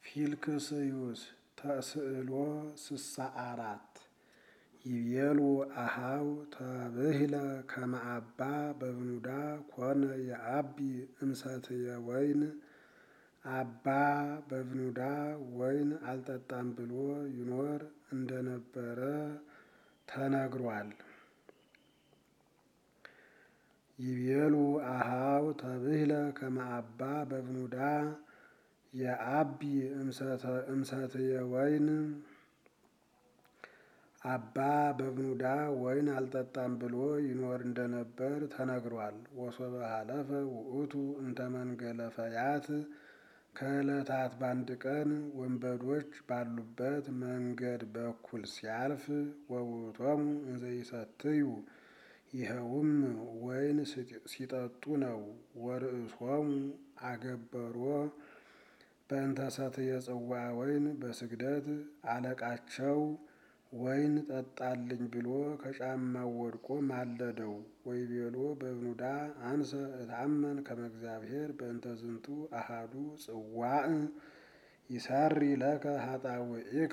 ፊልክስዩስ ተስዕሎ ስሳ አራት ይቤሉ አሃው ተብህለ ከመ አባ በብኑዳ ኮነ የአቢ እምሰትየ ወይን አባ በብኑዳ ወይን አልጠጣም ብሎ ይኖር እንደነበረ ተነግሯል። ይቤሉ አሃው ተብህለ ከመ አባ በብኑዳ የአቢ እምሰትየ ወይን አባ በብኑዳ ወይን አልጠጣም ብሎ ይኖር እንደነበር ተነግሯል። ወሶበ ሀለፈ ውእቱ እንተ መንገለ ፈያት ከዕለታት በአንድ ቀን ወንበዶች ባሉበት መንገድ በኩል ሲያልፍ ወውእቶሙ እንዘ ይሰትዩ ይኸውም ወይን ሲጠጡ ነው። ወርእሶሙ አገበሮ በእንተ ሰትየ ጽዋ ወይን በስግደት አለቃቸው ወይን ጠጣልኝ ብሎ ከጫማው ወድቆ ማለደው። ወይቤሎ በብኑዳ አንሰ እታመን ከመ እግዚአብሔር በእንተ ዝንቱ አሃዱ ጽዋዕ ይሰሪ ለከ ኃጣውኢከ።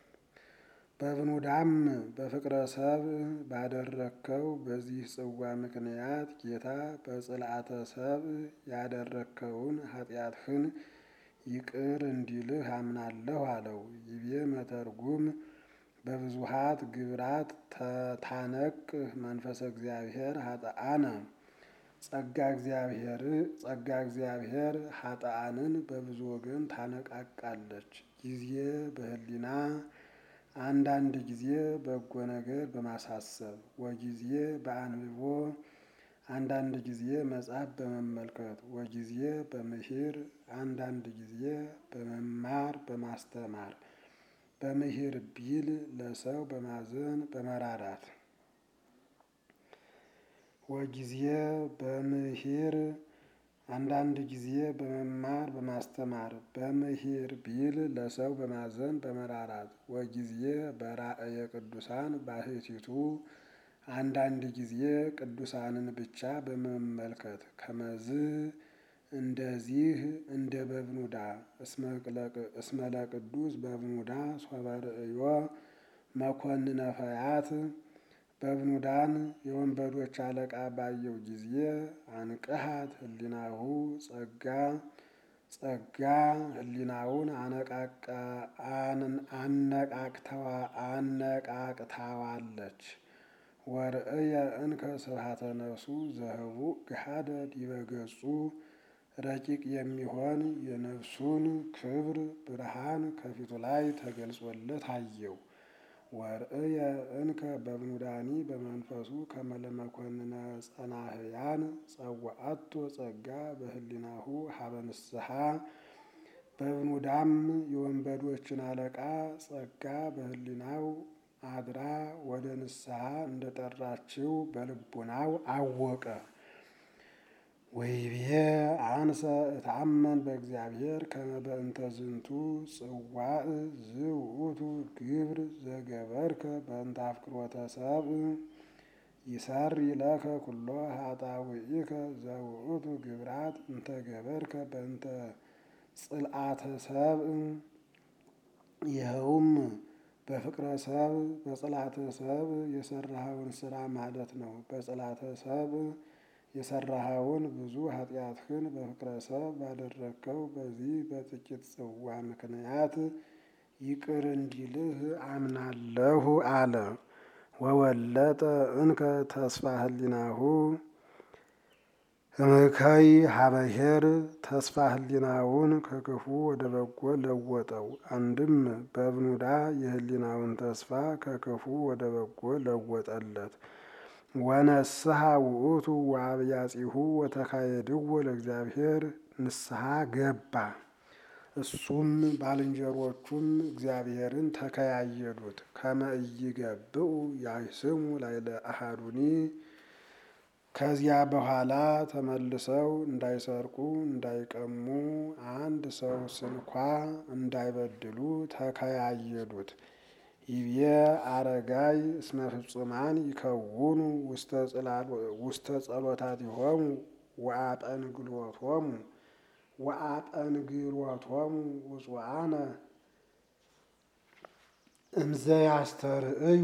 በብኑዳም በፍቅረ ሰብእ ባደረግከው በዚህ ጽዋ ምክንያት ጌታ በጽልአተ ሰብእ ያደረግከውን ኃጢአትህን ይቅር እንዲልህ አምናለሁ አለው። ይቤ መተርጉም በብዙሃት ግብራት ታነቅህ መንፈሰ እግዚአብሔር ኃጥአነ ጸጋ እግዚአብሔር ጸጋ እግዚአብሔር ኃጥአንን በብዙ ወገን ታነቃቃለች። ጊዜ በህሊና አንዳንድ ጊዜ በጎ ነገር በማሳሰብ ወጊዜ በአንብቦ አንዳንድ ጊዜ መጽሐፍ በመመልከት ወጊዜ በምሂር አንዳንድ ጊዜ በመማር በማስተማር በምሂር ቢል ለሰው በማዘን በመራራት ወጊዜ በምሂር አንዳንድ ጊዜ በመማር በማስተማር በምሂር ቢል ለሰው በማዘን በመራራት ወጊዜ በራእየ ቅዱሳን ባሕቲቱ አንዳንድ ጊዜ ቅዱሳንን ብቻ በመመልከት ከመዝ እንደዚህ እንደ በብኑዳ እስመ ለቅዱስ በብኑዳ ሶበ ርእዮ መኮንነ ፈያት በብኑዳን የወንበዶች አለቃ ባየው ጊዜ አንቅሃት ህሊናሁ ጸጋ ጸጋ ህሊናውን አነቃቅታዋለች። ወርእየ እንከ ስብሐተ ነፍሱ ዘህቡእ ገሃደ ዲበ ገጹ ረቂቅ የሚሆን የነፍሱን ክብር ብርሃን ከፊቱ ላይ ተገልጾለት አየው። ወርእየ እንከ በብኑዳኒ በመንፈሱ ከመ ለመኮንነ ጸናህያን ጸዋአቶ ጸጋ በህሊናሁ ሀበ ንስሐ በብኑዳም የወንበዶችን አለቃ ጸጋ በህሊናው አድራ ወደ ንስሐ እንደጠራችው በልቡናው አወቀ። ወይቤ አንሰ እታመን በእግዚአብሔር ከመ በእንተ ዝንቱ ጽዋዕ ዝውእቱ ግብር ዘገበርከ በእንተ አፍቅሮተ ሰብእ ይሰሪ ለከ ኩሎ ኃጣውኢከ ዘውእቱ ግብራት እንተ ገበርከ በእንተ ጽልአተ ሰብእ ይኸውም በፍቅረ ሰብእ በጽላተ ሰብእ የሰራኸውን ስራ ማለት ነው። በጽላተ ሰብእ የሰራኸውን ብዙ ኃጢአትህን በፍቅረ ሰብእ ባደረግከው በዚህ በጥቂት ጽዋ ምክንያት ይቅር እንዲልህ አምናለሁ አለ። ወወለጠ እንከ ተስፋ ህሊናሁ እምከይ ሀበሄር ተስፋ ህሊናውን ከክፉ ወደ በጎ ለወጠው። አንድም በብኑዳ የህሊናውን ተስፋ ከክፉ ወደ በጎ ለወጠለት። ወነስሐ ውእቱ ወአብያጺሁ ወተካየድዎ ለእግዚአብሔር ንስሐ ገባ። እሱም ባልንጀሮቹም እግዚአብሔርን ተከያየዱት። ከመ ኢይገብኡ ያይስሙ ላዕለ አሐዱኒ ከዚያ በኋላ ተመልሰው እንዳይሰርቁ እንዳይቀሙ አንድ ሰው ስንኳ እንዳይበድሉ ተከያየዱት። ይቤ አረጋይ እስመ ፍጹማን ይከውኑ ውስተ ጸሎታቲሆሙ ወአጠንግሎቶሙ ወአጠንግሎቶሙ ውጹአነ እምዘ ያስተርእዩ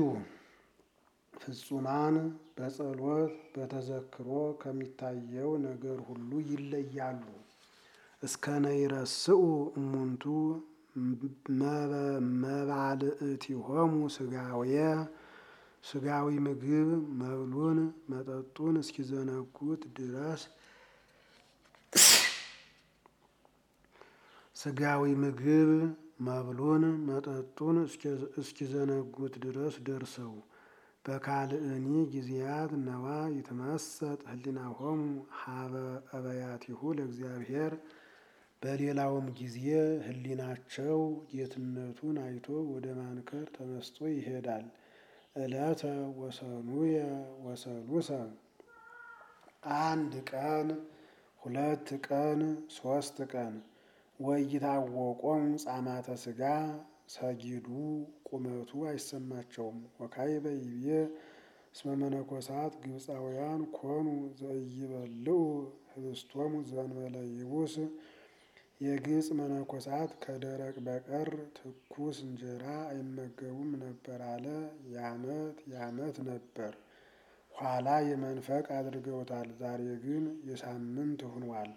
ፍጹማን በጸሎት በተዘክሮ ከሚታየው ነገር ሁሉ ይለያሉ። እስከ ነይረስኡ እሙንቱ መባልእቲሆሙ ስጋውየ ስጋዊ ምግብ መብሉን መጠጡን እስኪዘነጉት ድረስ ስጋዊ ምግብ መብሉን መጠጡን እስኪዘነጉት ድረስ ደርሰው በካልእኒ ጊዜያት ነዋ ይትመሰጥ ህሊናሆሙ ሀበ አበያቲሁ ለእግዚአብሔር በሌላውም ጊዜ ህሊናቸው ጌትነቱን አይቶ ወደ ማንከር ተመስጦ ይሄዳል። ዕለተ ወሰኑየ ወሰሉሰ አንድ ቀን ሁለት ቀን ሶስት ቀን ወይታወቆም ጻማተ ስጋ ሰጊዱ ቁመቱ አይሰማቸውም። ወካዕበ ይቤ እስመ መነኮሳት ግብፃውያን ኮኑ ዘኢይበልዑ ህብስቶሙ ዘእንበለ ይቡስ የግብፅ መነኮሳት ከደረቅ በቀር ትኩስ እንጀራ አይመገቡም ነበር አለ። የዓመት የዓመት ነበር፣ ኋላ የመንፈቅ አድርገውታል። ዛሬ ግን የሳምንት ሆኗል።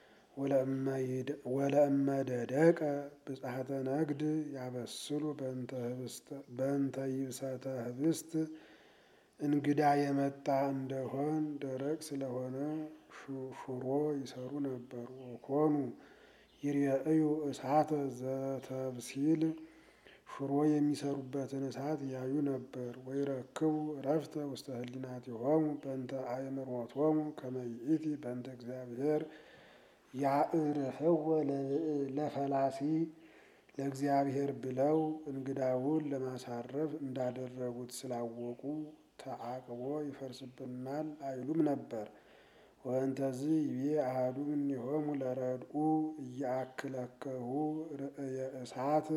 ወለእመ ደደቀ ብጽሐተ ነግድ ያበስሉ በእንተ ይብሰተ ህብስት እንግዳ የመጣ እንደሆን ደረቅ ስለሆነ ሽሮ ይሰሩ ነበር። ወኮኑ ይርአዩ እሳተ ዘተብሲል ሽሮ የሚሰሩበትን እሳት ያዩ ነበር። ወይረክቡ እረፍተ ውስተ ህሊናቲሆሙ በእንተ አእምሮቶሙ ከመ ይእቲ በእንተ እግዚአብሔር ያዕርፍዎ ለፈላሲ ለእግዚአብሔር ብለው እንግዳውን ለማሳረፍ እንዳደረጉት ስላወቁ ተዓቅቦ ይፈርስብናል አይሉም ነበር። ወእንተዝ ይቤ አሐዱ እምኔሆሙ ለረድኡ እያአክለከሁ ርእየ እሳት።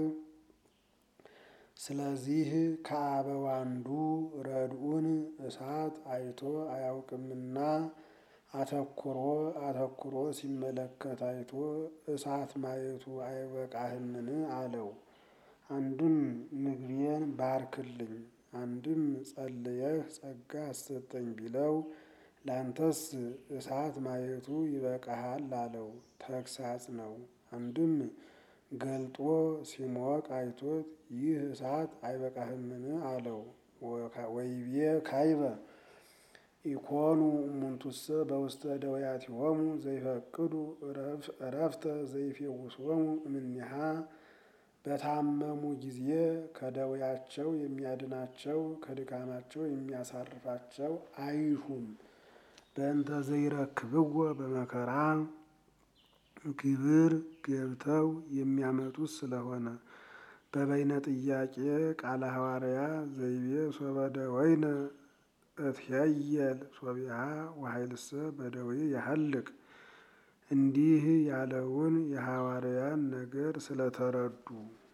ስለዚህ ከአበው አንዱ ረድኡን እሳት አይቶ አያውቅምና አተኩሮ አተኩሮ ሲመለከት አይቶ እሳት ማየቱ አይበቃህምን? አለው። አንድም ምግቤን ባርክልኝ፣ አንድም ጸልየህ ጸጋ አሰጠኝ ቢለው ላንተስ እሳት ማየቱ ይበቃሃል አለው። ተግሳጽ ነው። አንድም ገልጦ ሲሞቅ አይቶት ይህ እሳት አይበቃህምን? አለው። ወይቤ ካዕበ ኢኮኑ እሙንቱሰ በውስተ ደዌያቲሆሙ ዘይፈቅዱ እረፍተ ዘይፌውሶሙ እምኔሃ በታመሙ ጊዜ ከደዌያቸው የሚያድናቸው ከድካማቸው የሚያሳርፋቸው አይሹም። በእንተ ዘይረክብዎ በመከራ ግብር ገብተው የሚያመጡት ስለሆነ በበይነ ጥያቄ ቃለ ሐዋርያ ዘይቤ ሶበ ደወይነ እትሄየል ሶቢሃ ወኃይልሰ በደዌ ያሐልቅ እንዲህ ያለውን የሐዋርያን ነገር ስለተረዱ